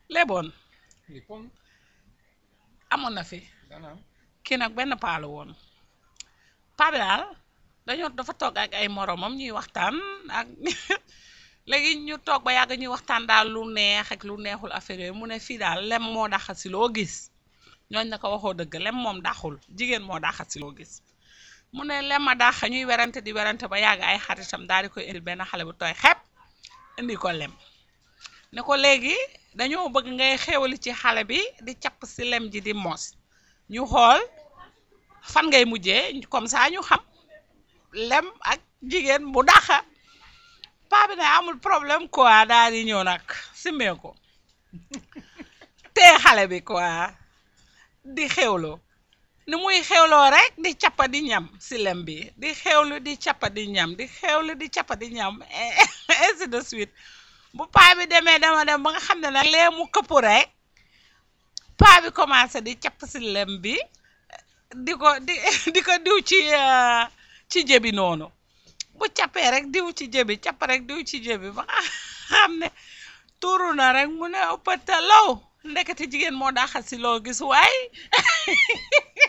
léeboon li pon amoon na fi dana am kii nag benn paa la woon paa bi daal dañoo dafa toog ak ay moromam ñuy waxtaan ak léegi ñu toog ba yàgg ñuy waxtaan daal lu neex ak lu neexul affaire yooyu mu ne fii daal lem moo daxat si loo gis ñooñ na ko waxoo dëgg lem moom daxul jigéen moo daxat si loo gis mu ne lem a dax ñuy werante di werante ba yàgg ay xaritam daal di koy indil benn xale bu tooy xepp indi ko lem ne ko léegi dañoo bëgg ngay xéwali ci xale bi di capp si lem ji di mos ñu xool fan ngay mujjee comme ça ñu xam lem ak jigéen bu daxa paa bi ne amul problème quoi daal di ñëw nag simmee ko tee xale bi quoi di xewloo ni muy xewloo rek di cappa di ñam si lem bi di xewlu di cappa di ñam di xewlu di cappa di ñam ainsi de suite bu paa bi demee dama dem ba nga xam ne nag lee mu këpp rek paa bi commencé di capp si lem bi di ko di di ko diw ci ci jëbi noonu bu cappee rek diw ci jëbi capp rek diw ci jëbi ba nga xam ne tuuru na rek mu ne ëppata law ndekete jigéen moo daa xas si loo gis waay